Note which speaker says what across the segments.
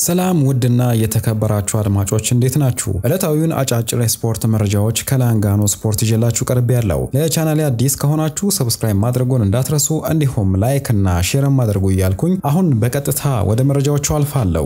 Speaker 1: ሰላም ውድና የተከበራችሁ አድማጮች እንዴት ናችሁ? ዕለታዊውን አጫጭር የስፖርት መረጃዎች ከላንጋኖ ስፖርት ይዤላችሁ ቀርቤ ያለው። ለቻናሌ አዲስ ከሆናችሁ ሰብስክራይብ ማድረጉን እንዳትረሱ፣ እንዲሁም ላይክ እና ሼርም አድርጉ እያልኩኝ አሁን በቀጥታ ወደ መረጃዎቹ አልፋለሁ።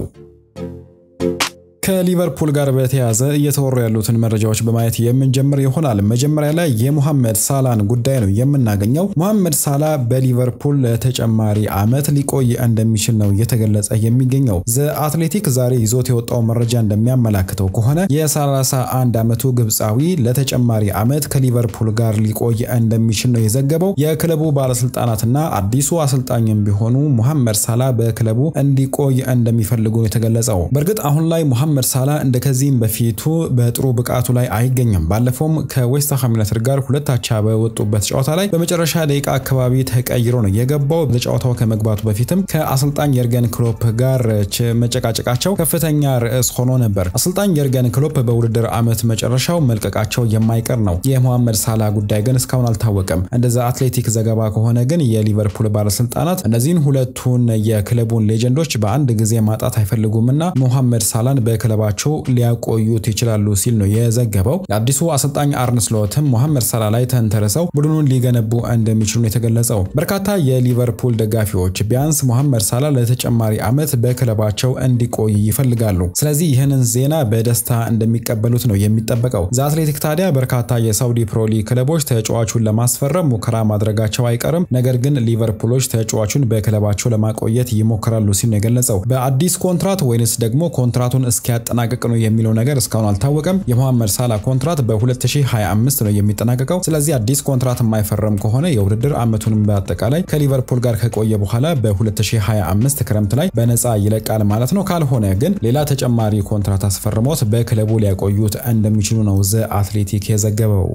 Speaker 1: ከሊቨርፑል ጋር በተያያዘ እየተወሩ ያሉትን መረጃዎች በማየት የምንጀምር ይሆናል። መጀመሪያ ላይ የሙሐመድ ሳላን ጉዳይ ነው የምናገኘው። ሙሐመድ ሳላ በሊቨርፑል ለተጨማሪ ዓመት ሊቆይ እንደሚችል ነው እየተገለጸ የሚገኘው። ዘ አትሌቲክ ዛሬ ይዞት የወጣው መረጃ እንደሚያመላክተው ከሆነ የ31 ዓመቱ ግብፃዊ ለተጨማሪ ዓመት ከሊቨርፑል ጋር ሊቆይ እንደሚችል ነው የዘገበው። የክለቡ ባለስልጣናትና አዲሱ አሰልጣኝም ቢሆኑ ሙሐመድ ሳላ በክለቡ እንዲቆይ እንደሚፈልጉ ነው የተገለጸው። በእርግጥ አሁን ላይ ሙሐመድ ሳላ እንደ ከዚህም በፊቱ በጥሩ ብቃቱ ላይ አይገኝም። ባለፈውም ከዌስትሃም ዩናይትድ ጋር ሁለት አቻ በወጡበት ጨዋታ ላይ በመጨረሻ ደቂቃ አካባቢ ተቀይሮ ነው የገባው። በጨዋታው ከመግባቱ በፊትም ከአሰልጣኝ የርገን ክሎፕ ጋር መጨቃጨቃቸው ከፍተኛ ርዕስ ሆኖ ነበር። አሰልጣኝ የርገን ክሎፕ በውድድር ዓመት መጨረሻው መልቀቃቸው የማይቀር ነው። የሙሐመድ ሳላ ጉዳይ ግን እስካሁን አልታወቀም። እንደዛ አትሌቲክ ዘገባ ከሆነ ግን የሊቨርፑል ባለስልጣናት እነዚህን ሁለቱን የክለቡን ሌጀንዶች በአንድ ጊዜ ማጣት አይፈልጉምና ሙሐመድ ሳላን በክለባቸው ሊያቆዩት ይችላሉ ሲል ነው የዘገበው። የአዲሱ አሰልጣኝ አርነ ስሎትም ሙሐመድ ሳላ ላይ ተንተርሰው ቡድኑን ሊገነቡ እንደሚችሉ ነው የተገለጸው። በርካታ የሊቨርፑል ደጋፊዎች ቢያንስ ሙሐመድ ሳላ ለተጨማሪ ዓመት በክለባቸው እንዲቆይ ይፈልጋሉ። ስለዚህ ይህንን ዜና በደስታ እንደሚቀበሉት ነው የሚጠበቀው። ዘ አትሌቲክ ታዲያ በርካታ የሳውዲ ፕሮሊ ክለቦች ተጫዋቹን ለማስፈረም ሙከራ ማድረጋቸው አይቀርም፣ ነገር ግን ሊቨርፑሎች ተጫዋቹን በክለባቸው ለማቆየት ይሞክራሉ ሲል ነው የገለጸው። በአዲስ ኮንትራት ወይንስ ደግሞ ኮንትራቱን እስኪያጠናቅቅ ነው የሚለው ነገር እስካሁን አልታወቀም። የሙሐመድ ሳላ ኮንትራት በ2025 ነው የሚጠናቀቀው። ስለዚህ አዲስ ኮንትራት የማይፈረም ከሆነ የውድድር ዓመቱንም በአጠቃላይ ከሊቨርፑል ጋር ከቆየ በኋላ በ2025 ክረምት ላይ በነፃ ይለቃል ማለት ነው። ካልሆነ ግን ሌላ ተጨማሪ ኮንትራት አስፈርሞት በክለቡ ሊያቆዩት እንደሚችሉ ነው ዘ አትሌቲክ የዘገበው።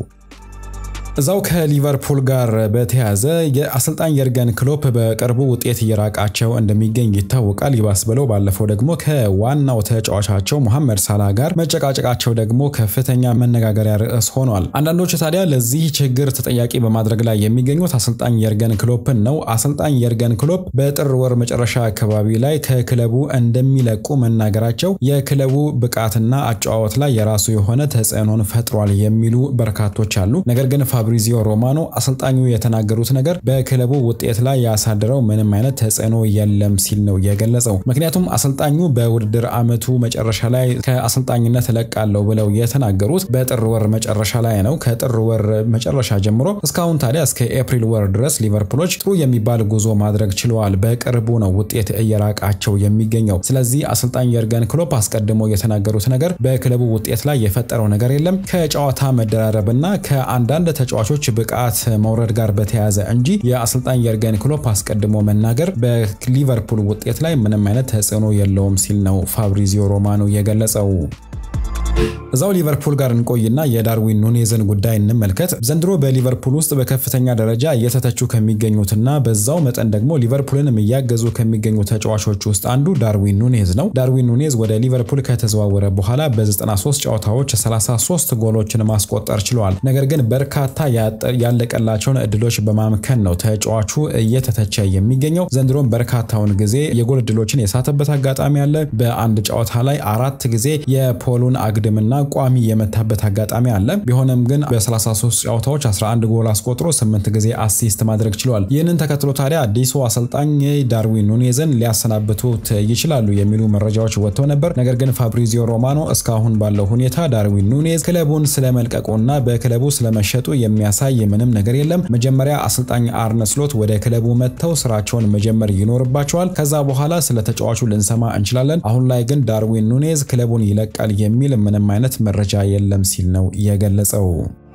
Speaker 1: እዛው ከሊቨርፑል ጋር በተያያዘ የአሰልጣኝ የርገን ክሎፕ በቅርቡ ውጤት እየራቃቸው እንደሚገኝ ይታወቃል። ይባስ ብለው ባለፈው ደግሞ ከዋናው ተጫዋቻቸው ሙሐመድ ሳላ ጋር መጨቃጨቃቸው ደግሞ ከፍተኛ መነጋገሪያ ርዕስ ሆኗል። አንዳንዶች ታዲያ ለዚህ ችግር ተጠያቂ በማድረግ ላይ የሚገኙት አሰልጣኝ የርገን ክሎፕን ነው። አሰልጣኝ የርገን ክሎፕ በጥር ወር መጨረሻ አካባቢ ላይ ከክለቡ እንደሚለቁ መናገራቸው የክለቡ ብቃትና አጨዋወት ላይ የራሱ የሆነ ተጽዕኖን ፈጥሯል የሚሉ በርካቶች አሉ። ነገር ግን ፋብሪዚዮ ሮማኖ አሰልጣኙ የተናገሩት ነገር በክለቡ ውጤት ላይ ያሳደረው ምንም አይነት ተጽዕኖ የለም ሲል ነው የገለጸው። ምክንያቱም አሰልጣኙ በውድድር ዓመቱ መጨረሻ ላይ ከአሰልጣኝነት እለቃለሁ ብለው የተናገሩት በጥር ወር መጨረሻ ላይ ነው። ከጥር ወር መጨረሻ ጀምሮ እስካሁን ታዲያ እስከ ኤፕሪል ወር ድረስ ሊቨርፑሎች ጥሩ የሚባል ጉዞ ማድረግ ችለዋል። በቅርቡ ነው ውጤት እየራቃቸው የሚገኘው። ስለዚህ አሰልጣኝ የርገን ክሎፕ አስቀድሞ የተናገሩት ነገር በክለቡ ውጤት ላይ የፈጠረው ነገር የለም ከጨዋታ መደራረብና ከአንዳንድ ተጫዋቾች ብቃት መውረድ ጋር በተያያዘ እንጂ የአሰልጣኝ የርገን ክሎፕ አስቀድሞ መናገር በሊቨርፑል ውጤት ላይ ምንም አይነት ተጽዕኖ የለውም ሲል ነው ፋብሪዚዮ ሮማኖ የገለጸው። እዛው ሊቨርፑል ጋር እንቆይና የዳርዊን ኑኔዝን ጉዳይ እንመልከት። ዘንድሮ በሊቨርፑል ውስጥ በከፍተኛ ደረጃ እየተተቹ ከሚገኙትና በዛው መጠን ደግሞ ሊቨርፑልንም እያገዙ ከሚገኙ ተጫዋቾች ውስጥ አንዱ ዳርዊን ኑኔዝ ነው። ዳርዊን ኑኔዝ ወደ ሊቨርፑል ከተዘዋወረ በኋላ በ93 ጨዋታዎች 33 ጎሎችን ማስቆጠር ችለዋል። ነገር ግን በርካታ ያለቀላቸውን እድሎች በማምከን ነው ተጫዋቹ እየተተቸ የሚገኘው። ዘንድሮም በርካታውን ጊዜ የጎል እድሎችን የሳተበት አጋጣሚ አለ። በአንድ ጨዋታ ላይ አራት ጊዜ የፖሉን አግድምና ቋሚ የመታበት አጋጣሚ አለ። ቢሆንም ግን በ33 ጨዋታዎች 11 ጎል አስቆጥሮ 8 ጊዜ አሲስት ማድረግ ችሏል። ይህንን ተከትሎ ታዲያ አዲሱ አሰልጣኝ ዳርዊን ኑኔዝን ሊያሰናብቱት ይችላሉ የሚሉ መረጃዎች ወጥተው ነበር። ነገር ግን ፋብሪዚዮ ሮማኖ እስካሁን ባለው ሁኔታ ዳርዊን ኑኔዝ ክለቡን ስለመልቀቁና በክለቡ ስለመሸጡ የሚያሳይ ምንም ነገር የለም። መጀመሪያ አሰልጣኝ አርነ ስሎት ወደ ክለቡ መጥተው ስራቸውን መጀመር ይኖርባቸዋል። ከዛ በኋላ ስለ ተጫዋቹ ልንሰማ እንችላለን። አሁን ላይ ግን ዳርዊን ኑኔዝ ክለቡን ይለቃል የሚል ምንም አይነት መረጃ የለም ሲል ነው የገለጸው።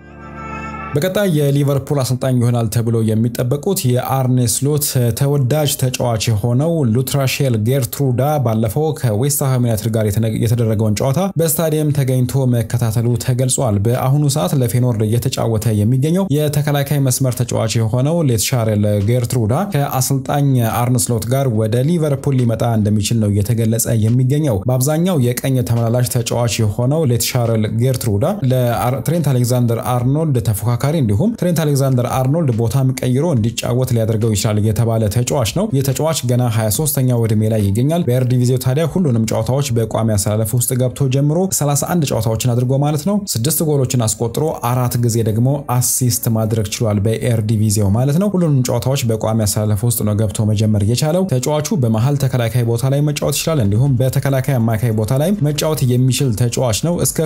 Speaker 1: በቀጣይ የሊቨርፑል አሰልጣኝ ይሆናል ተብሎ የሚጠበቁት የአርኔ ስሎት ተወዳጅ ተጫዋች የሆነው ሉትራሼል ጌርትሩዳ ባለፈው ከዌስትሃም ዩናይትድ ጋር የተደረገውን ጨዋታ በስታዲየም ተገኝቶ መከታተሉ ተገልጿል። በአሁኑ ሰዓት ለፌኖርድ እየተጫወተ የሚገኘው የተከላካይ መስመር ተጫዋች የሆነው ሌትሻሬል ጌርትሩዳ ከአሰልጣኝ አርነ ስሎት ጋር ወደ ሊቨርፑል ሊመጣ እንደሚችል ነው እየተገለጸ የሚገኘው። በአብዛኛው የቀኝ ተመላላሽ ተጫዋች የሆነው ሌትሻሬል ጌርትሩዳ ለትሬንት አሌክዛንደር አርኖልድ ተፎካ ተፎካካሪ እንዲሁም ትሬንት አሌክዛንደር አርኖልድ ቦታም ቀይሮ እንዲጫወት ሊያደርገው ይችላል የተባለ ተጫዋች ነው። ይህ ተጫዋች ገና 23ኛው ዕድሜ ላይ ይገኛል። በኤርዲቪዚው ታዲያ ሁሉንም ጨዋታዎች በቋሚ አሰላለፍ ውስጥ ገብቶ ጀምሮ 31 ጨዋታዎችን አድርጎ ማለት ነው ስድስት ጎሎችን አስቆጥሮ አራት ጊዜ ደግሞ አሲስት ማድረግ ችሏል። በኤርዲቪዚው ማለት ነው። ሁሉንም ጨዋታዎች በቋሚ አሰላለፍ ውስጥ ነው ገብቶ መጀመር የቻለው። ተጫዋቹ በመሀል ተከላካይ ቦታ ላይ መጫወት ይችላል። እንዲሁም በተከላካይ አማካይ ቦታ ላይ መጫወት የሚችል ተጫዋች ነው። እስከ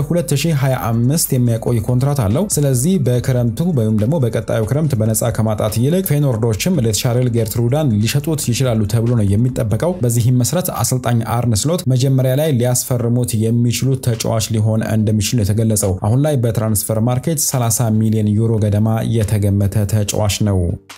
Speaker 1: 2025 የሚያቆይ ኮንትራት አለው። ስለዚህ በክረምቱ ወይም ደግሞ በቀጣዩ ክረምት በነፃ ከማጣት ይልቅ ፌኖርዶችም ለሻርል ጌርትሩዳን ሊሸጡት ይችላሉ ተብሎ ነው የሚጠበቀው። በዚህም መሰረት አሰልጣኝ አርነ ስሎት መጀመሪያ ላይ ሊያስፈርሙት የሚችሉት ተጫዋች ሊሆን እንደሚችል ነው የተገለጸው። አሁን ላይ በትራንስፈር ማርኬት 30 ሚሊዮን ዩሮ ገደማ የተገመተ ተጫዋች ነው።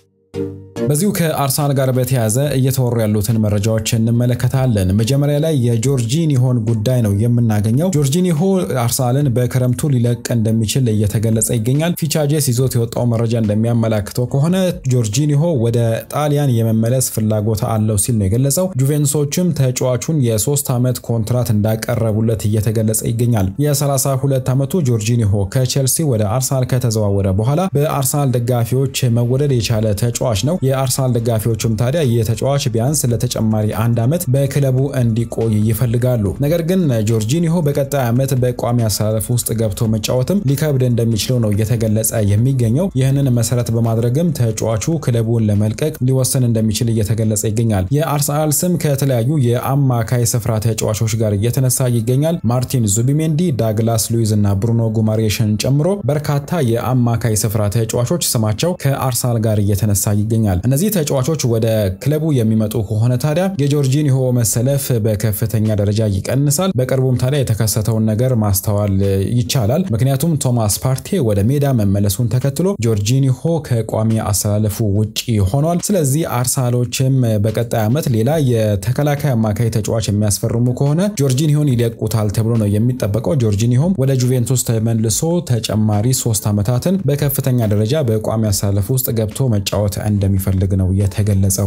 Speaker 1: በዚሁ ከአርሰናል ጋር በተያያዘ እየተወሩ ያሉትን መረጃዎች እንመለከታለን። መጀመሪያ ላይ የጆርጂኒሆን ጉዳይ ነው የምናገኘው። ጆርጂኒሆ አርሰናልን በክረምቱ ሊለቅ እንደሚችል እየተገለጸ ይገኛል። ፊቻጄስ ይዞት የወጣው መረጃ እንደሚያመላክተው ከሆነ ጆርጂኒሆ ወደ ጣሊያን የመመለስ ፍላጎት አለው ሲል ነው የገለጸው። ጁቬንቱሶችም ተጫዋቹን የሶስት ዓመት ኮንትራት እንዳቀረቡለት እየተገለጸ ይገኛል። የ32 ዓመቱ ጆርጂኒሆ ከቼልሲ ወደ አርሰናል ከተዘዋወረ በኋላ በአርሰናል ደጋፊዎች መወደድ የቻለ ተጫዋች ነው። የአርሰናል ደጋፊዎችም ታዲያ ይህ ተጫዋች ቢያንስ ለተጨማሪ አንድ ዓመት በክለቡ እንዲቆይ ይፈልጋሉ። ነገር ግን ጆርጂኒሆ በቀጣይ ዓመት በቋሚ አሰላለፍ ውስጥ ገብቶ መጫወትም ሊከብድ እንደሚችለው ነው እየተገለጸ የሚገኘው። ይህንን መሰረት በማድረግም ተጫዋቹ ክለቡን ለመልቀቅ ሊወሰን እንደሚችል እየተገለጸ ይገኛል። የአርሰናል ስም ከተለያዩ የአማካይ ስፍራ ተጫዋቾች ጋር እየተነሳ ይገኛል። ማርቲን ዙቢሜንዲ፣ ዳግላስ ሉዊዝ እና ብሩኖ ጉማሬሽን ጨምሮ በርካታ የአማካይ ስፍራ ተጫዋቾች ስማቸው ከአርሰናል ጋር እየተነሳ ይገኛል። እነዚህ ተጫዋቾች ወደ ክለቡ የሚመጡ ከሆነ ታዲያ የጆርጂኒሆ መሰለፍ በከፍተኛ ደረጃ ይቀንሳል። በቅርቡም ታዲያ የተከሰተውን ነገር ማስተዋል ይቻላል። ምክንያቱም ቶማስ ፓርቴ ወደ ሜዳ መመለሱን ተከትሎ ጆርጂኒሆ ከቋሚ አሰላለፉ ውጪ ሆኗል። ስለዚህ አርሰናሎችም በቀጣይ ዓመት ሌላ የተከላካይ አማካይ ተጫዋች የሚያስፈርሙ ከሆነ ጆርጂኒሆን ይለቁታል ተብሎ ነው የሚጠበቀው። ጆርጂኒሆም ወደ ጁቬንቱስ ተመልሶ ተጨማሪ ሶስት ዓመታትን በከፍተኛ ደረጃ በቋሚ አሰላለፍ ውስጥ ገብቶ መጫወት እንደሚፈልግ ነው የተገለጸው።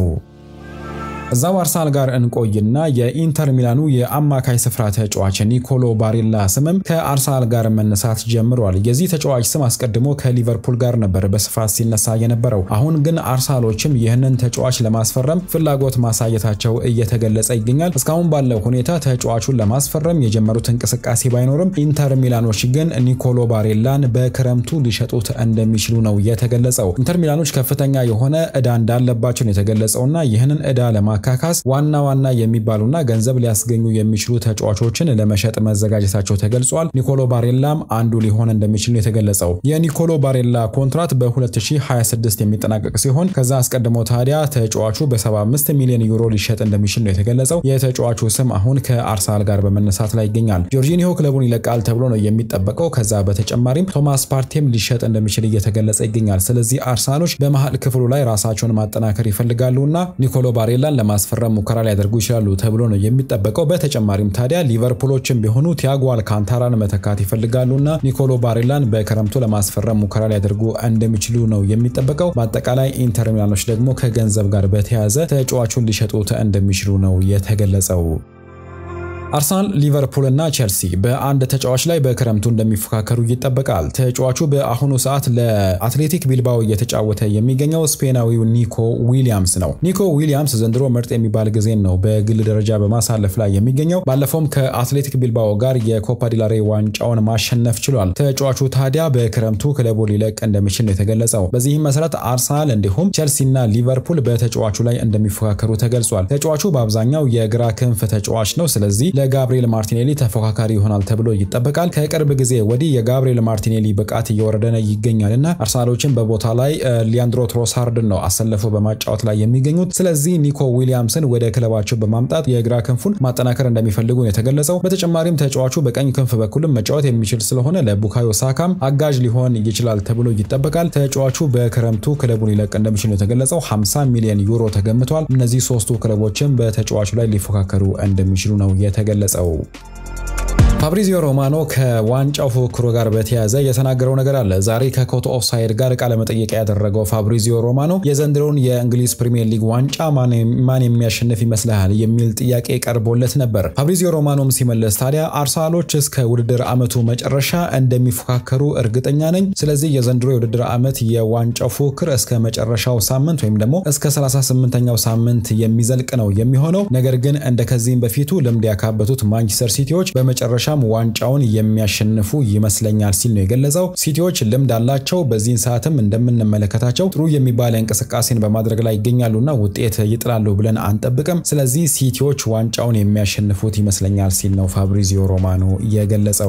Speaker 1: እዛው አርሰናል ጋር እንቆይና የኢንተር ሚላኑ የአማካይ ስፍራ ተጫዋች ኒኮሎ ባሬላ ስምም ከአርሰናል ጋር መነሳት ጀምሯል። የዚህ ተጫዋች ስም አስቀድሞ ከሊቨርፑል ጋር ነበር በስፋት ሲነሳ የነበረው። አሁን ግን አርሰናሎችም ይህንን ተጫዋች ለማስፈረም ፍላጎት ማሳየታቸው እየተገለጸ ይገኛል። እስካሁን ባለው ሁኔታ ተጫዋቹን ለማስፈረም የጀመሩት እንቅስቃሴ ባይኖርም ኢንተር ሚላኖች ግን ኒኮሎ ባሬላን በክረምቱ ሊሸጡት እንደሚችሉ ነው የተገለጸው። ኢንተር ሚላኖች ከፍተኛ የሆነ ዕዳ እንዳለባቸው ነው የተገለጸውና ይህንን ዕዳ ለማ ማካካስ ዋና ዋና የሚባሉና ገንዘብ ሊያስገኙ የሚችሉ ተጫዋቾችን ለመሸጥ መዘጋጀታቸው ተገልጿል። ኒኮሎ ባሬላም አንዱ ሊሆን እንደሚችል ነው የተገለጸው። የኒኮሎ ባሬላ ኮንትራት በ2026 የሚጠናቀቅ ሲሆን ከዛ አስቀድሞ ታዲያ ተጫዋቹ በ75 ሚሊዮን ዩሮ ሊሸጥ እንደሚችል ነው የተገለጸው። የተጫዋቹ ስም አሁን ከአርሰናል ጋር በመነሳት ላይ ይገኛል። ጆርጂኒሆ ክለቡን ይለቃል ተብሎ ነው የሚጠበቀው። ከዛ በተጨማሪም ቶማስ ፓርቴም ሊሸጥ እንደሚችል እየተገለጸ ይገኛል። ስለዚህ አርሰናሎች በመሀል ክፍሉ ላይ ራሳቸውን ማጠናከር ይፈልጋሉና ኒኮሎ ባሬላን ለማስፈረም ሙከራ ሊያደርጉ ይችላሉ ተብሎ ነው የሚጠበቀው። በተጨማሪም ታዲያ ሊቨርፑሎችም ቢሆኑ ቲያጎ አልካንታራን መተካት ይፈልጋሉና ኒኮሎ ባሬላን በክረምቱ ለማስፈረም ሙከራ ሊያደርጉ እንደሚችሉ ነው የሚጠበቀው። በአጠቃላይ ኢንተር ሚላኖች ደግሞ ከገንዘብ ጋር በተያያዘ ተጫዋቹን ሊሸጡት እንደሚችሉ ነው የተገለጸው። አርሰናል፣ ሊቨርፑል እና ቼልሲ በአንድ ተጫዋች ላይ በክረምቱ እንደሚፎካከሩ ይጠበቃል። ተጫዋቹ በአሁኑ ሰዓት ለአትሌቲክ ቢልባኦ እየተጫወተ የሚገኘው ስፔናዊው ኒኮ ዊሊያምስ ነው። ኒኮ ዊሊያምስ ዘንድሮ ምርጥ የሚባል ጊዜን ነው በግል ደረጃ በማሳለፍ ላይ የሚገኘው። ባለፈውም ከአትሌቲክ ቢልባኦ ጋር የኮፓ ዲላሬ ዋንጫውን ማሸነፍ ችሏል። ተጫዋቹ ታዲያ በክረምቱ ክለቡ ሊለቅ እንደሚችል ነው የተገለጸው። በዚህም መሰረት አርሰናል እንዲሁም ቼልሲና ሊቨርፑል በተጫዋቹ ላይ እንደሚፎካከሩ ተገልጿል። ተጫዋቹ በአብዛኛው የግራ ክንፍ ተጫዋች ነው። ስለዚህ ለጋብሪኤል ማርቲኔሊ ተፎካካሪ ይሆናል ተብሎ ይጠበቃል። ከቅርብ ጊዜ ወዲህ የጋብሪኤል ማርቲኔሊ ብቃት እየወረደ ይገኛል እና አርሰናሎችን በቦታ ላይ ሊያንድሮ ትሮሳርድን ነው አሰልፈው በማጫወት ላይ የሚገኙት። ስለዚህ ኒኮ ዊሊያምስን ወደ ክለባቸው በማምጣት የግራ ክንፉን ማጠናከር እንደሚፈልጉ ነው የተገለጸው። በተጨማሪም ተጫዋቹ በቀኝ ክንፍ በኩልም መጫወት የሚችል ስለሆነ ለቡካዮ ሳካም አጋዥ ሊሆን ይችላል ተብሎ ይጠበቃል። ተጫዋቹ በክረምቱ ክለቡን ሊለቅ እንደሚችል ነው የተገለጸው። 50 ሚሊዮን ዩሮ ተገምቷል። እነዚህ ሶስቱ ክለቦችም በተጫዋቹ ላይ ሊፎካከሩ እንደሚችሉ ነው የተገለጸው። ፋብሪዚዮ ሮማኖ ከዋንጫው ፉክክሩ ጋር በተያያዘ የተናገረው ነገር አለ። ዛሬ ከኮቶ ኦፍሳይድ ጋር ቃለ መጠየቅ ያደረገው ፋብሪዚዮ ሮማኖ የዘንድሮውን የእንግሊዝ ፕሪምየር ሊግ ዋንጫ ማን የሚያሸንፍ ይመስልሃል የሚል ጥያቄ ቀርቦለት ነበር። ፋብሪዚዮ ሮማኖም ሲመለስ ታዲያ አርሰናሎች እስከ ውድድር ዓመቱ መጨረሻ እንደሚፎካከሩ እርግጠኛ ነኝ። ስለዚህ የዘንድሮ የውድድር ዓመት የዋንጫው ፉክክር እስከ መጨረሻው ሳምንት ወይም ደግሞ እስከ 38ኛው ሳምንት የሚዘልቅ ነው የሚሆነው። ነገር ግን እንደ ከዚህም በፊቱ ልምድ ያካበቱት ማንቸስተር ሲቲዎች በመጨረሻ ዋንጫውን የሚያሸንፉ ይመስለኛል ሲል ነው የገለጸው። ሲቲዎች ልምድ አላቸው። በዚህን ሰዓትም እንደምንመለከታቸው ጥሩ የሚባል እንቅስቃሴን በማድረግ ላይ ይገኛሉና ውጤት ይጥላሉ ብለን አንጠብቅም። ስለዚህ ሲቲዎች ዋንጫውን የሚያሸንፉት ይመስለኛል ሲል ነው ፋብሪዚዮ ሮማኖ የገለጸው።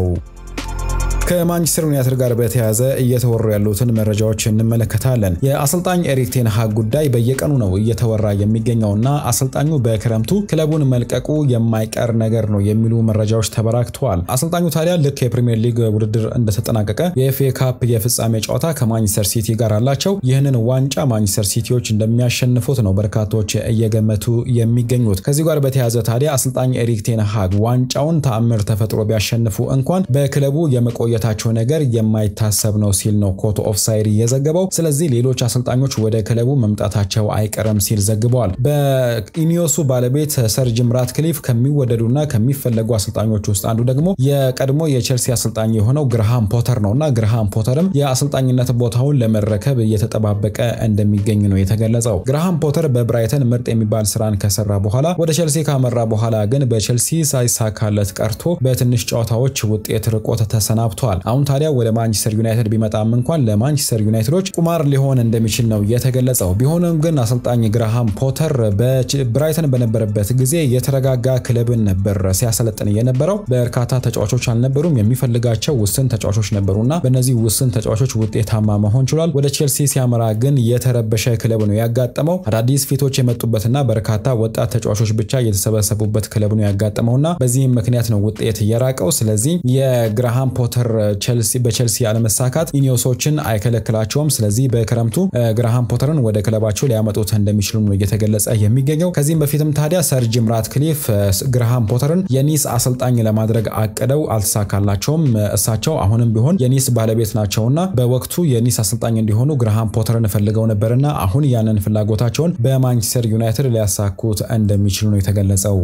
Speaker 1: ከማንቸስተር ዩናይትድ ጋር በተያያዘ እየተወሩ ያሉትን መረጃዎች እንመለከታለን። የአሰልጣኝ ኤሪክ ቴን ሃግ ጉዳይ በየቀኑ ነው እየተወራ የሚገኘውና አሰልጣኙ በክረምቱ ክለቡን መልቀቁ የማይቀር ነገር ነው የሚሉ መረጃዎች ተበራክተዋል። አሰልጣኙ ታዲያ ልክ የፕሪምየር ሊግ ውድድር እንደተጠናቀቀ የኤፍኤ ካፕ የፍጻሜ ጨዋታ ከማንቸስተር ሲቲ ጋር አላቸው። ይህንን ዋንጫ ማንቸስተር ሲቲዎች እንደሚያሸንፉት ነው በርካቶች እየገመቱ የሚገኙት። ከዚህ ጋር በተያያዘ ታዲያ አሰልጣኝ ኤሪክ ቴን ሃግ ዋንጫውን ተአምር ተፈጥሮ ቢያሸንፉ እንኳን በክለቡ የመቆየ ታቸው ነገር የማይታሰብ ነው ሲል ነው ኮቶ ኦፍሳይድ የዘገበው። ስለዚህ ሌሎች አሰልጣኞች ወደ ክለቡ መምጣታቸው አይቀርም ሲል ዘግበዋል። በኢኒዮሱ ባለቤት ሰር ጂም ራትክሊፍ ከሚወደዱና ከሚፈለጉ አሰልጣኞች ውስጥ አንዱ ደግሞ የቀድሞ የቼልሲ አሰልጣኝ የሆነው ግርሃም ፖተር ነው እና ግርሃም ፖተርም የአሰልጣኝነት ቦታውን ለመረከብ እየተጠባበቀ እንደሚገኝ ነው የተገለጸው። ግርሃም ፖተር በብራይተን ምርጥ የሚባል ስራን ከሰራ በኋላ ወደ ቼልሲ ካመራ በኋላ ግን በቼልሲ ሳይሳካለት ቀርቶ በትንሽ ጨዋታዎች ውጤት ርቆት ተሰናብቷል። አሁን ታዲያ ወደ ማንቸስተር ዩናይትድ ቢመጣም እንኳን ለማንቸስተር ዩናይትዶች ቁማር ሊሆን እንደሚችል ነው የተገለጸው። ቢሆንም ግን አሰልጣኝ ግርሃም ፖተር በብራይተን በነበረበት ጊዜ የተረጋጋ ክለብን ነበር ሲያሰለጥን የነበረው። በርካታ ተጫዋቾች አልነበሩም፣ የሚፈልጋቸው ውስን ተጫዋቾች ነበሩና በእነዚህ ውስን ተጫዋቾች ውጤታማ መሆን ችሏል። ወደ ቼልሲ ሲያመራ ግን የተረበሸ ክለብ ነው ያጋጠመው። አዳዲስ ፊቶች የመጡበትና በርካታ ወጣት ተጫዋቾች ብቻ የተሰበሰቡበት ክለብ ነው ያጋጠመውና በዚህም ምክንያት ነው ውጤት የራቀው። ስለዚህ የግርሃም ፖተር በቼልሲ አለመሳካት ኢኒዮሶችን አይከለክላቸውም። ስለዚህ በክረምቱ ግርሃም ፖተርን ወደ ክለባቸው ሊያመጡት እንደሚችሉ ነው እየተገለጸ የሚገኘው። ከዚህም በፊትም ታዲያ ሰር ጂም ራትክሊፍ ግርሃም ፖተርን የኒስ አሰልጣኝ ለማድረግ አቅደው አልተሳካላቸውም። እሳቸው አሁንም ቢሆን የኒስ ባለቤት ናቸውና በወቅቱ የኒስ አሰልጣኝ እንዲሆኑ ግርሃም ፖተርን ፈልገው ነበርና አሁን ያንን ፍላጎታቸውን በማንቸስተር ዩናይትድ ሊያሳኩት እንደሚችሉ ነው የተገለጸው።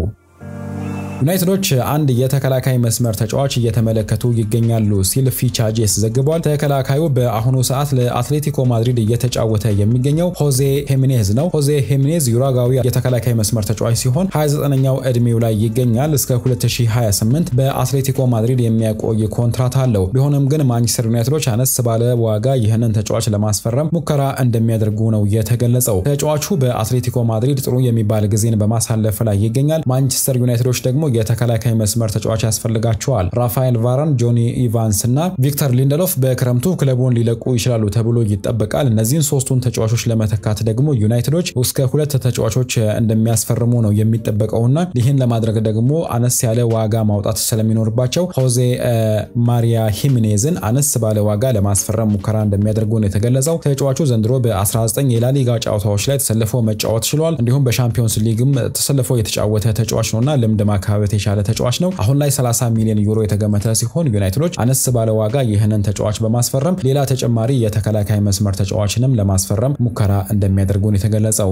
Speaker 1: ዩናይትዶች አንድ የተከላካይ መስመር ተጫዋች እየተመለከቱ ይገኛሉ ሲል ፊቻጄስ ዘግቧል። ተከላካዩ በአሁኑ ሰዓት ለአትሌቲኮ ማድሪድ እየተጫወተ የሚገኘው ሆዜ ሄሚኔዝ ነው። ሆዜ ሄሚኔዝ ዩራጋዊ የተከላካይ መስመር ተጫዋች ሲሆን 29ኛው ዕድሜው ላይ ይገኛል። እስከ 2028 በአትሌቲኮ ማድሪድ የሚያቆይ ኮንትራት አለው። ቢሆንም ግን ማንቸስተር ዩናይትዶች አነስ ባለ ዋጋ ይህንን ተጫዋች ለማስፈረም ሙከራ እንደሚያደርጉ ነው የተገለጸው። ተጫዋቹ በአትሌቲኮ ማድሪድ ጥሩ የሚባል ጊዜን በማሳለፍ ላይ ይገኛል። ማንቸስተር ዩናይትዶች ደግሞ የተከላካይ መስመር ተጫዋች ያስፈልጋቸዋል። ራፋኤል ቫራን፣ ጆኒ ኢቫንስ እና ቪክተር ሊንደሎፍ በክረምቱ ክለቡን ሊለቁ ይችላሉ ተብሎ ይጠበቃል። እነዚህን ሶስቱን ተጫዋቾች ለመተካት ደግሞ ዩናይትዶች እስከ ሁለት ተጫዋቾች እንደሚያስፈርሙ ነው የሚጠበቀውና ይህን ለማድረግ ደግሞ አነስ ያለ ዋጋ ማውጣት ስለሚኖርባቸው ሆዜ ማሪያ ሂሚኔዝን አነስ ባለ ዋጋ ለማስፈረም ሙከራ እንደሚያደርጉ ነው የተገለጸው። ተጫዋቹ ዘንድሮ በ19 የላሊጋ ጨዋታዎች ላይ ተሰልፎ መጫወት ችሏል። እንዲሁም በሻምፒዮንስ ሊግም ተሰልፎ የተጫወተ ተጫዋች ነውና ልምድ ማካበት የቻለ ተጫዋች ነው። አሁን ላይ 30 ሚሊዮን ዩሮ የተገመተ ሲሆን ዩናይትዶች አነስ ባለ ዋጋ ይህንን ተጫዋች በማስፈረም ሌላ ተጨማሪ የተከላካይ መስመር ተጫዋችንም ለማስፈረም ሙከራ እንደሚያደርጉ ነው የተገለጸው።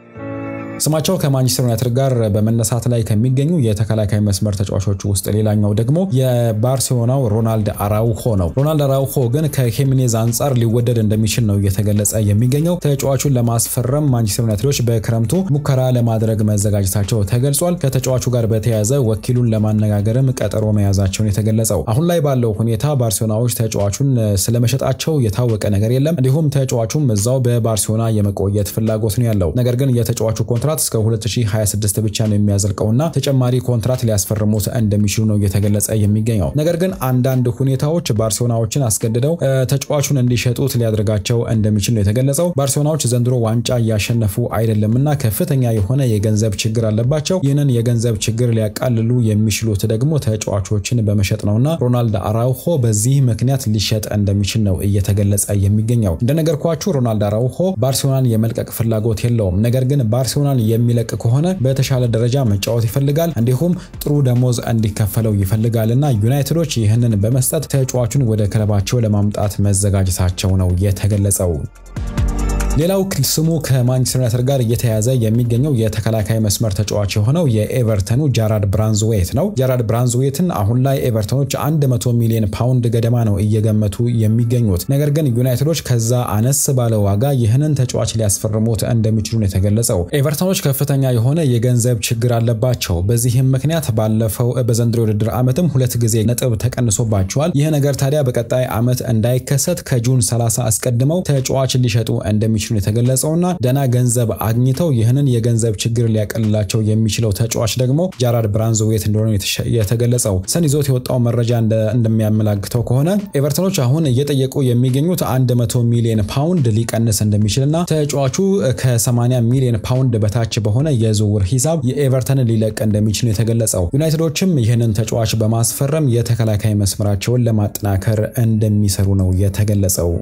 Speaker 1: ስማቸው ከማንቸስተር ዩናይትድ ጋር በመነሳት ላይ ከሚገኙ የተከላካይ መስመር ተጫዋቾች ውስጥ ሌላኛው ደግሞ የባርሴሎናው ሮናልድ አራውሆ ነው። ሮናልድ አራውሆ ግን ከሄሚኔዝ አንጻር ሊወደድ እንደሚችል ነው እየተገለጸ የሚገኘው። ተጫዋቹን ለማስፈረም ማንቸስተር ዩናይትዶች በክረምቱ ሙከራ ለማድረግ መዘጋጀታቸው ተገልጿል። ከተጫዋቹ ጋር በተያያዘ ወኪሉን ለማነጋገርም ቀጠሮ መያዛቸውን የተገለጸው። አሁን ላይ ባለው ሁኔታ ባርሴሎናዎች ተጫዋቹን ስለመሸጣቸው የታወቀ ነገር የለም። እንዲሁም ተጫዋቹም እዛው በባርሴሎና የመቆየት ፍላጎት ነው ያለው። ነገር ግን የተጫዋቹ ኮንትራት እስከ 2026 ብቻ ነው የሚያዘልቀውና ተጨማሪ ኮንትራት ሊያስፈርሙት እንደሚችሉ ነው እየተገለጸ የሚገኘው። ነገር ግን አንዳንድ ሁኔታዎች ባርሴሎናዎችን አስገድደው ተጫዋቹን እንዲሸጡት ሊያደርጋቸው እንደሚችል ነው የተገለጸው። ባርሴሎናዎች ዘንድሮ ዋንጫ እያሸነፉ አይደለምና ከፍተኛ የሆነ የገንዘብ ችግር አለባቸው። ይህንን የገንዘብ ችግር ሊያቃልሉ የሚችሉት ደግሞ ተጫዋቾችን በመሸጥ ነውና ሮናልድ አራውሆ በዚህ ምክንያት ሊሸጥ እንደሚችል ነው እየተገለጸ የሚገኘው። እንደነገርኳችሁ ሮናልድ አራውሆ ባርሴሎናን የመልቀቅ ፍላጎት የለውም። ነገር ግን ባርሴሎና ባርሴሎናን የሚለቅ ከሆነ በተሻለ ደረጃ መጫወት ይፈልጋል፣ እንዲሁም ጥሩ ደሞዝ እንዲከፈለው ይፈልጋል እና ዩናይትዶች ይህንን በመስጠት ተጫዋቹን ወደ ክለባቸው ለማምጣት መዘጋጀታቸው ነው የተገለጸው። ሌላው ስሙ ከማንቸስተር ዩናይትድ ጋር እየተያዘ የሚገኘው የተከላካይ መስመር ተጫዋች የሆነው የኤቨርተኑ ጃራድ ብራንዝዌት ነው። ጃራድ ብራንዝዌትን አሁን ላይ ኤቨርተኖች 100 ሚሊዮን ፓውንድ ገደማ ነው እየገመቱ የሚገኙት። ነገር ግን ዩናይትዶች ከዛ አነስ ባለ ዋጋ ይህንን ተጫዋች ሊያስፈርሙት እንደሚችሉ ነው የተገለጸው። ኤቨርተኖች ከፍተኛ የሆነ የገንዘብ ችግር አለባቸው። በዚህም ምክንያት ባለፈው በዘንድሮ ውድድር ዓመትም ሁለት ጊዜ ነጥብ ተቀንሶባቸዋል። ይህ ነገር ታዲያ በቀጣይ ዓመት እንዳይከሰት ከጁን 30 አስቀድመው ተጫዋች ሊሸጡ እንደሚ እንደሚችሉ የተገለጸውና ደና ገንዘብ አግኝተው ይህንን የገንዘብ ችግር ሊያቀልላቸው የሚችለው ተጫዋች ደግሞ ጃራድ ብራንዝዌት እንደሆነ የተገለጸው። ሰን ይዞት የወጣው መረጃ እንደሚያመላክተው ከሆነ ኤቨርተኖች አሁን እየጠየቁ የሚገኙት 100 ሚሊዮን ፓውንድ ሊቀንስ እንደሚችልና ተጫዋቹ ከ80 ሚሊዮን ፓውንድ በታች በሆነ የዝውውር ሂሳብ የኤቨርተንን ሊለቅ እንደሚችል ነው የተገለጸው። ዩናይትዶችም ይህንን ተጫዋች በማስፈረም የተከላካይ መስመራቸውን ለማጠናከር እንደሚሰሩ ነው የተገለጸው።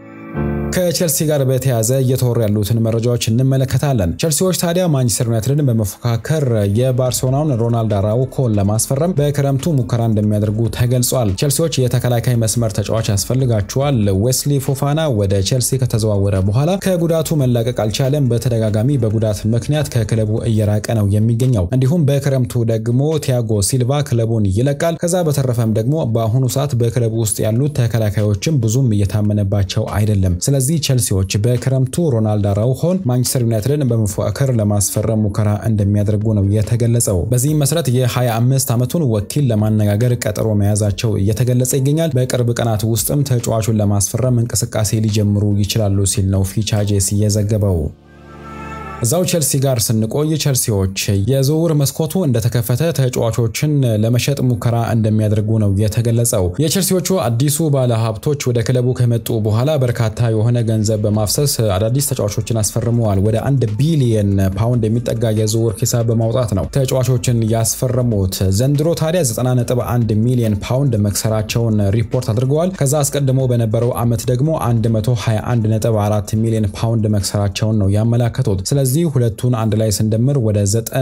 Speaker 1: ከቼልሲ ጋር በተያያዘ እየተወሩ ያሉትን መረጃዎች እንመለከታለን። ቼልሲዎች ታዲያ ማንቸስተር ዩናይትድን በመፎካከር የባርሴሎናውን ሮናልድ አራውኮን ለማስፈረም በክረምቱ ሙከራ እንደሚያደርጉ ተገልጿል። ቼልሲዎች የተከላካይ መስመር ተጫዋች ያስፈልጋቸዋል። ዌስሊ ፎፋና ወደ ቼልሲ ከተዘዋወረ በኋላ ከጉዳቱ መላቀቅ አልቻለም። በተደጋጋሚ በጉዳት ምክንያት ከክለቡ እየራቀ ነው የሚገኘው። እንዲሁም በክረምቱ ደግሞ ቲያጎ ሲልቫ ክለቡን ይለቃል። ከዛ በተረፈም ደግሞ በአሁኑ ሰዓት በክለቡ ውስጥ ያሉት ተከላካዮችም ብዙም እየታመነባቸው አይደለም። ስለዚህ ቼልሲዎች በክረምቱ ሮናልድ አራውሆን ማንቸስተር ዩናይትድን በመፎካከር ለማስፈረም ሙከራ እንደሚያደርጉ ነው የተገለጸው። በዚህም መሰረት የ25 ዓመቱን ወኪል ለማነጋገር ቀጠሮ መያዛቸው እየተገለጸ ይገኛል። በቅርብ ቀናት ውስጥም ተጫዋቹን ለማስፈረም እንቅስቃሴ ሊጀምሩ ይችላሉ ሲል ነው ፊቻጄስ የዘገበው። እዛው ቼልሲ ጋር ስንቆይ ቼልሲዎች የዝውውር መስኮቱ እንደተከፈተ ተጫዋቾችን ለመሸጥ ሙከራ እንደሚያደርጉ ነው የተገለጸው። የቼልሲዎቹ አዲሱ ባለሀብቶች ወደ ክለቡ ከመጡ በኋላ በርካታ የሆነ ገንዘብ በማፍሰስ አዳዲስ ተጫዋቾችን አስፈርመዋል። ወደ አንድ ቢሊየን ፓውንድ የሚጠጋ የዝውውር ሂሳብ በማውጣት ነው ተጫዋቾችን ያስፈረሙት። ዘንድሮ ታዲያ 90.1 ሚሊዮን ፓውንድ መክሰራቸውን ሪፖርት አድርገዋል። ከዛ አስቀድሞ በነበረው ዓመት ደግሞ 121.4 ሚሊዮን ፓውንድ መክሰራቸውን ነው ያመላከቱት። ስለዚህ ሁለቱን አንድ ላይ ስንደምር ወደ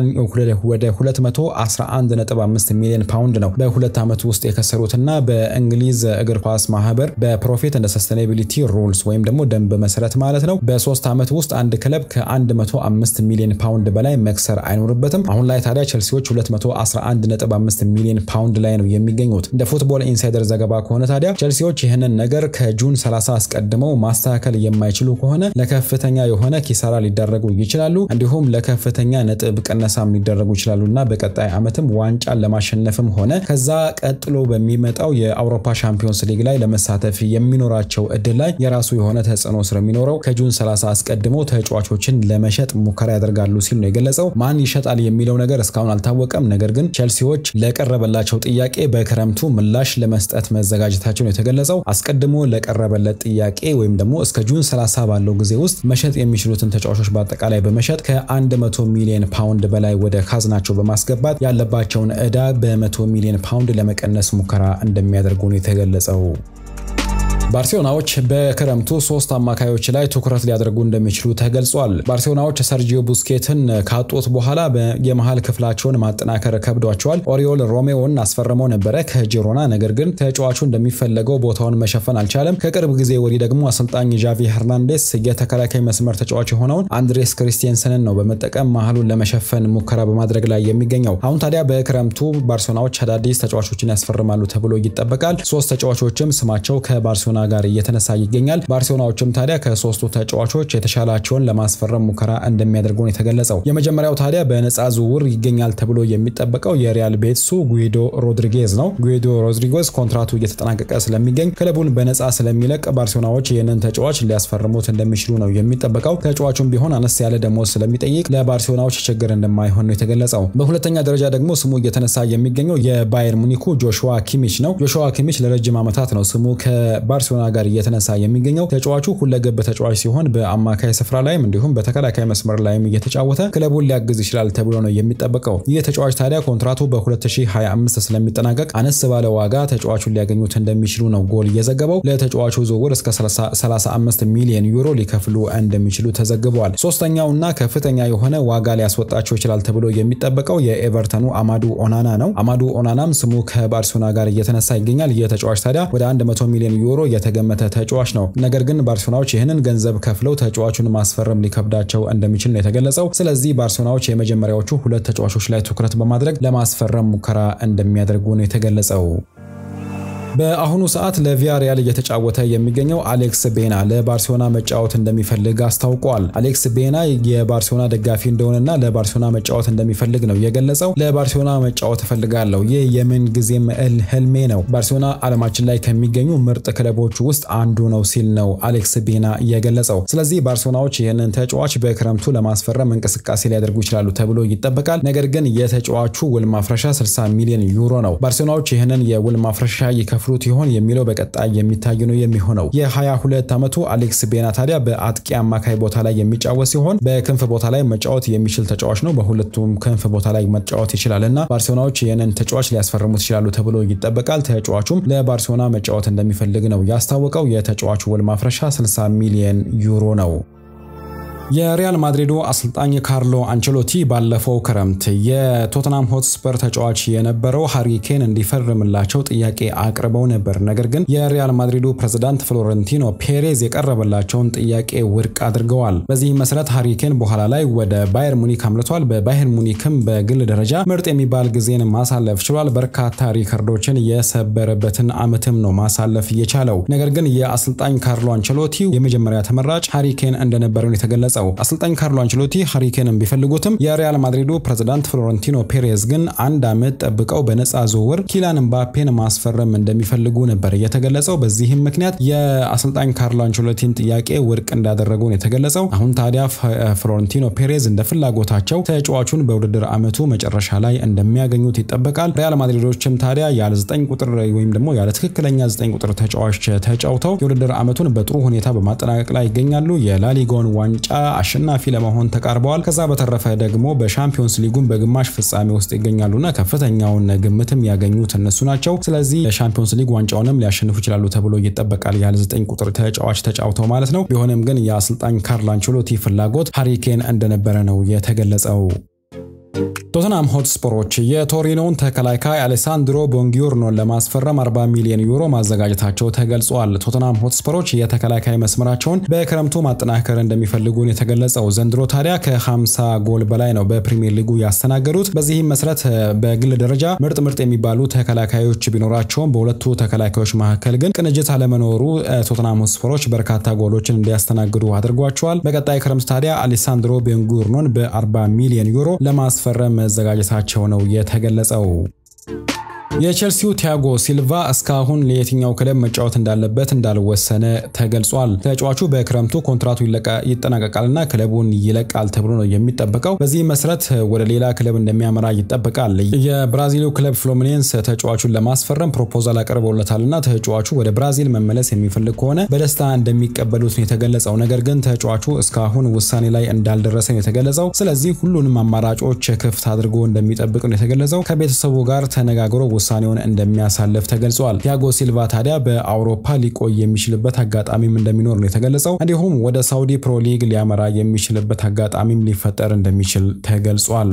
Speaker 1: 211.5 ሚሊዮን ፓውንድ ነው በሁለት ዓመት ውስጥ የከሰሩትና በእንግሊዝ እግር ኳስ ማህበር በፕሮፊት እንደ ሰስቴናቢሊቲ ሩልስ ወይም ደግሞ ደንብ መሰረት ማለት ነው በሶስት ዓመት ውስጥ አንድ ክለብ ከ105 ሚሊዮን ፓውንድ በላይ መክሰር አይኖርበትም። አሁን ላይ ታዲያ ቼልሲዎች 211.5 ሚሊዮን ፓውንድ ላይ ነው የሚገኙት። እንደ ፉትቦል ኢንሳይደር ዘገባ ከሆነ ታዲያ ቼልሲዎች ይህንን ነገር ከጁን 30 አስቀድመው ማስተካከል የማይችሉ ከሆነ ለከፍተኛ የሆነ ኪሳራ ሊዳረጉ ይችላሉ። እንዲሁም ለከፍተኛ ነጥብ ቅነሳም ሊደረጉ ይችላሉ እና በቀጣይ ዓመትም ዋንጫን ለማሸነፍም ሆነ ከዛ ቀጥሎ በሚመጣው የአውሮፓ ሻምፒዮንስ ሊግ ላይ ለመሳተፍ የሚኖራቸው እድል ላይ የራሱ የሆነ ተጽዕኖ ስለሚኖረው ከጁን 30 አስቀድሞ ተጫዋቾችን ለመሸጥ ሙከራ ያደርጋሉ ሲል ነው የገለጸው። ማን ይሸጣል የሚለው ነገር እስካሁን አልታወቀም። ነገር ግን ቼልሲዎች ለቀረበላቸው ጥያቄ በክረምቱ ምላሽ ለመስጠት መዘጋጀታቸው ነው የተገለጸው። አስቀድሞ ለቀረበለት ጥያቄ ወይም ደግሞ እስከ ጁን 30 ባለው ጊዜ ውስጥ መሸጥ የሚችሉትን ተጫዋቾች በአጠቃላይ በመሸጥ ከ100 ሚሊዮን ፓውንድ በላይ ወደ ካዝናቸው በማስገባት ያለባቸውን ዕዳ በ100 ሚሊዮን ፓውንድ ለመቀነስ ሙከራ እንደሚያደርጉ ነው የተገለጸው። ባርሴሎናዎች በክረምቱ ሶስት አማካዮች ላይ ትኩረት ሊያደርጉ እንደሚችሉ ተገልጿል። ባርሴሎናዎች ሰርጂዮ ቡስኬትን ካጡት በኋላ የመሃል ክፍላቸውን ማጠናከር ከብዷቸዋል። ኦሪዮል ሮሜዎን አስፈርመው ነበረ ከጂሮና ነገር ግን ተጫዋቹ እንደሚፈለገው ቦታውን መሸፈን አልቻለም። ከቅርብ ጊዜ ወዲህ ደግሞ አሰልጣኝ ዣቪ ሄርናንዴስ የተከላካይ መስመር ተጫዋች የሆነውን አንድሬስ ክሪስቲንሰንን ነው በመጠቀም መሃሉን ለመሸፈን ሙከራ በማድረግ ላይ የሚገኘው። አሁን ታዲያ በክረምቱ ባርሴሎናዎች አዳዲስ ተጫዋቾችን ያስፈርማሉ ተብሎ ይጠበቃል። ሶስት ተጫዋቾችም ስማቸው ከባርሴሎና ጋር እየተነሳ ይገኛል። ባርሴሎናዎችም ታዲያ ከሶስቱ ተጫዋቾች የተሻላቸውን ለማስፈረም ሙከራ እንደሚያደርጉ ነው የተገለጸው። የመጀመሪያው ታዲያ በነፃ ዝውውር ይገኛል ተብሎ የሚጠበቀው የሪያል ቤትሱ ጉይዶ ሮድሪጌዝ ነው። ጉይዶ ሮድሪጌዝ ኮንትራቱ እየተጠናቀቀ ስለሚገኝ ክለቡን በነፃ ስለሚለቅ ባርሴሎናዎች ይህንን ተጫዋች ሊያስፈርሙት እንደሚችሉ ነው የሚጠበቀው። ተጫዋቹም ቢሆን አነስ ያለ ደሞዝ ስለሚጠይቅ ለባርሴሎናዎች ችግር እንደማይሆን ነው የተገለጸው። በሁለተኛ ደረጃ ደግሞ ስሙ እየተነሳ የሚገኘው የባየር ሙኒኩ ጆሹዋ ኪሚች ነው። ጆሹዋ ኪሚች ለረጅም ዓመታት ነው ስሙ ከባር ከባርሴሎና ጋር እየተነሳ የሚገኘው ተጫዋቹ ሁለገብ ተጫዋች ሲሆን በአማካይ ስፍራ ላይም እንዲሁም በተከላካይ መስመር ላይም እየተጫወተ ክለቡን ሊያግዝ ይችላል ተብሎ ነው የሚጠበቀው። ይህ ተጫዋች ታዲያ ኮንትራቱ በ2025 ስለሚጠናቀቅ አነስ ባለ ዋጋ ተጫዋቹን ሊያገኙት እንደሚችሉ ነው ጎል እየዘገበው። ለተጫዋቹ ዝውውር እስከ 35 ሚሊዮን ዩሮ ሊከፍሉ እንደሚችሉ ተዘግበዋል። ሶስተኛውና ከፍተኛ የሆነ ዋጋ ሊያስወጣቸው ይችላል ተብሎ የሚጠበቀው የኤቨርተኑ አማዱ ኦናና ነው። አማዱ ኦናናም ስሙ ከባርሴሎና ጋር እየተነሳ ይገኛል። ይህ ተጫዋች ታዲያ ወደ 100 ሚሊዮን ዩሮ የተገመተ ተጫዋች ነው። ነገር ግን ባርሴሎናዎች ይህንን ገንዘብ ከፍለው ተጫዋቹን ማስፈረም ሊከብዳቸው እንደሚችል ነው የተገለጸው። ስለዚህ ባርሴሎናዎች የመጀመሪያዎቹ ሁለት ተጫዋቾች ላይ ትኩረት በማድረግ ለማስፈረም ሙከራ እንደሚያደርጉ ነው የተገለጸው። በአሁኑ ሰዓት ለቪያሪያል እየተጫወተ የሚገኘው አሌክስ ቤና ለባርሴሎና መጫወት እንደሚፈልግ አስታውቋል። አሌክስ ቤና የባርሴሎና ደጋፊ እንደሆነና ለባርሴሎና መጫወት እንደሚፈልግ ነው የገለጸው። ለባርሴሎና መጫወት እፈልጋለሁ፣ ይህ የምን ጊዜም ህልሜ ነው። ባርሴሎና ዓለማችን ላይ ከሚገኙ ምርጥ ክለቦች ውስጥ አንዱ ነው ሲል ነው አሌክስ ቤና የገለጸው። ስለዚህ ባርሴሎናዎች ይህንን ተጫዋች በክረምቱ ለማስፈረም እንቅስቃሴ ሊያደርጉ ይችላሉ ተብሎ ይጠበቃል። ነገር ግን የተጫዋቹ ውል ማፍረሻ 60 ሚሊዮን ዩሮ ነው። ባርሴሎናዎች ይህንን የውል ማፍረሻ ይከፍሉ ፍሉት ይሆን የሚለው በቀጣይ የሚታይ ነው የሚሆነው። የ22 ዓመቱ አሌክስ ቤና ታዲያ በአጥቂ አማካይ ቦታ ላይ የሚጫወት ሲሆን በክንፍ ቦታ ላይ መጫወት የሚችል ተጫዋች ነው። በሁለቱም ክንፍ ቦታ ላይ መጫወት ይችላል እና ባርሴሎናዎች ይህንን ተጫዋች ሊያስፈርሙት ይችላሉ ተብሎ ይጠበቃል። ተጫዋቹም ለባርሴሎና መጫወት እንደሚፈልግ ነው ያስታወቀው። የተጫዋቹ ውል ማፍረሻ 60 ሚሊዮን ዩሮ ነው። የሪያል ማድሪዱ አሰልጣኝ ካርሎ አንቸሎቲ ባለፈው ክረምት የቶተናም ሆትስፐር ተጫዋች የነበረው ሃሪኬን እንዲፈርምላቸው ጥያቄ አቅርበው ነበር። ነገር ግን የሪያል ማድሪዱ ፕሬዝዳንት ፍሎረንቲኖ ፔሬዝ የቀረበላቸውን ጥያቄ ውድቅ አድርገዋል። በዚህ መሰረት ሃሪኬን በኋላ ላይ ወደ ባየር ሙኒክ አምልቷል። በባየር ሙኒክም በግል ደረጃ ምርጥ የሚባል ጊዜን ማሳለፍ ችሏል። በርካታ ሪከርዶችን የሰበረበትን ዓመትም ነው ማሳለፍ የቻለው። ነገር ግን የአሰልጣኝ ካርሎ አንቸሎቲ የመጀመሪያ ተመራጭ ሃሪኬን እንደነበረ የተገለጸ አሰልጣኝ ካርሎ አንቸሎቲ ሃሪኬንን ቢፈልጉትም የሪያል ማድሪዱ ፕሬዝዳንት ፍሎረንቲኖ ፔሬዝ ግን አንድ ዓመት ጠብቀው በነፃ ዝውውር ኪላን ምባፔን ማስፈረም እንደሚፈልጉ ነበር የተገለጸው። በዚህም ምክንያት የአሰልጣኝ ካርሎ አንቸሎቲን ጥያቄ ውድቅ እንዳደረጉ ነው የተገለጸው። አሁን ታዲያ ፍሎረንቲኖ ፔሬዝ እንደ ፍላጎታቸው ተጫዋቹን በውድድር ዓመቱ መጨረሻ ላይ እንደሚያገኙት ይጠበቃል። ሪያል ማድሪዶችም ታዲያ ያለ 9 ቁጥር ወይም ደግሞ ያለ ትክክለኛ 9 ቁጥር ተጫዋች ተጫውተው የውድድር ዓመቱን በጥሩ ሁኔታ በማጠናቀቅ ላይ ይገኛሉ። የላሊጋውን ዋንጫ አሸናፊ ለመሆን ተቃርበዋል። ከዛ በተረፈ ደግሞ በሻምፒዮንስ ሊጉን በግማሽ ፍጻሜ ውስጥ ይገኛሉና ከፍተኛውን ግምትም ያገኙት እነሱ ናቸው። ስለዚህ ሻምፒዮንስ ሊግ ዋንጫውንም ሊያሸንፉ ይችላሉ ተብሎ ይጠበቃል። ያለ ዘጠኝ ቁጥር ተጫዋች ተጫውተው ማለት ነው። ቢሆንም ግን የአሰልጣኝ ካርሎ አንቸሎቲ ፍላጎት ሃሪኬን እንደነበረ ነው የተገለጸው። ቶተናም ሆትስፐሮች የቶሪኖውን ተከላካይ አሌሳንድሮ ቦንጊዮርኖን ለማስፈረም 40 ሚሊዮን ዩሮ ማዘጋጀታቸው ተገልጿል። ቶተናም ሆትስፐሮች የተከላካይ መስመራቸውን በክረምቱ ማጠናከር እንደሚፈልጉን የተገለጸው ዘንድሮ ታዲያ ከ50 ጎል በላይ ነው በፕሪሚየር ሊጉ ያስተናገዱት። በዚህም መሰረት በግል ደረጃ ምርጥ ምርጥ የሚባሉ ተከላካዮች ቢኖራቸውም በሁለቱ ተከላካዮች መካከል ግን ቅንጅት አለመኖሩ ቶተናም ሆትስፐሮች በርካታ ጎሎችን እንዲያስተናግዱ አድርጓቸዋል። በቀጣይ ክረምት ታዲያ አሌሳንድሮ ቦንጊዮርኖን በ40 ሚሊዮን ዩሮ ለማስፈረም መዘጋጀታቸው ነው የተገለጸው። የቼልሲው ቲያጎ ሲልቫ እስካሁን ለየትኛው ክለብ መጫወት እንዳለበት እንዳልወሰነ ተገልጿል። ተጫዋቹ በክረምቱ ኮንትራቱ ይጠናቀቃልና ክለቡን ይለቃል ተብሎ ነው የሚጠበቀው። በዚህ መሰረት ወደ ሌላ ክለብ እንደሚያመራ ይጠበቃል። የብራዚሉ ክለብ ፍሎሚኔንስ ተጫዋቹን ለማስፈረም ፕሮፖዛል አቅርበውለታልና ተጫዋቹ ወደ ብራዚል መመለስ የሚፈልግ ከሆነ በደስታ እንደሚቀበሉት ነው የተገለጸው። ነገር ግን ተጫዋቹ እስካሁን ውሳኔ ላይ እንዳልደረሰ ነው የተገለጸው። ስለዚህ ሁሉንም አማራጮች ክፍት አድርጎ እንደሚጠብቅ ነው የተገለጸው። ከቤተሰቡ ጋር ተነጋግሮ ውሳኔውን እንደሚያሳልፍ ተገልጿል። ቲያጎ ሲልቫ ታዲያ በአውሮፓ ሊቆይ የሚችልበት አጋጣሚም እንደሚኖር ነው የተገለጸው። እንዲሁም ወደ ሳውዲ ፕሮ ሊግ ሊያመራ የሚችልበት አጋጣሚም ሊፈጠር እንደሚችል ተገልጿል።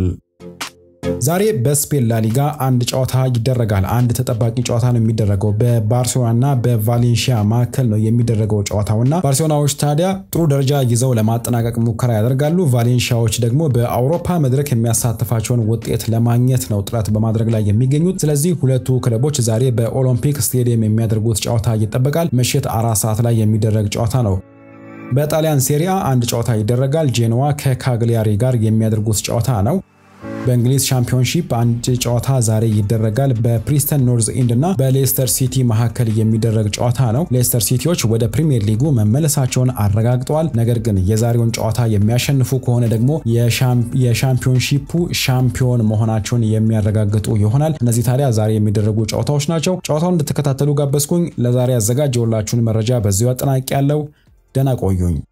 Speaker 1: ዛሬ በስፔን ላሊጋ አንድ ጨዋታ ይደረጋል። አንድ ተጠባቂ ጨዋታ ነው የሚደረገው በባርሴሎናና በቫሌንሺያ መካከል ነው የሚደረገው ጨዋታውና ባርሴሎናዎች ታዲያ ጥሩ ደረጃ ይዘው ለማጠናቀቅ ሙከራ ያደርጋሉ። ቫሌንሺያዎች ደግሞ በአውሮፓ መድረክ የሚያሳትፋቸውን ውጤት ለማግኘት ነው ጥረት በማድረግ ላይ የሚገኙት። ስለዚህ ሁለቱ ክለቦች ዛሬ በኦሎምፒክ ስቴዲየም የሚያደርጉት ጨዋታ ይጠበቃል። ምሽት አራት ሰዓት ላይ የሚደረግ ጨዋታ ነው። በጣሊያን ሴሪያ አንድ ጨዋታ ይደረጋል። ጄኖዋ ከካግሊያሪ ጋር የሚያደርጉት ጨዋታ ነው። በእንግሊዝ ሻምፒዮንሺፕ አንድ ጨዋታ ዛሬ ይደረጋል። በፕሪስተን ኖርዝ ኢንድ እና በሌስተር ሲቲ መካከል የሚደረግ ጨዋታ ነው። ሌስተር ሲቲዎች ወደ ፕሪሚየር ሊጉ መመለሳቸውን አረጋግጠዋል። ነገር ግን የዛሬውን ጨዋታ የሚያሸንፉ ከሆነ ደግሞ የሻምፒዮንሺፑ ሻምፒዮን መሆናቸውን የሚያረጋግጡ ይሆናል። እነዚህ ታዲያ ዛሬ የሚደረጉ ጨዋታዎች ናቸው። ጨዋታውን እንድትከታተሉ ጋበዝኩኝ። ለዛሬ ያዘጋጀውላችሁን መረጃ በዚሁ አጠናቂ ያለው ደህና ቆዩኝ።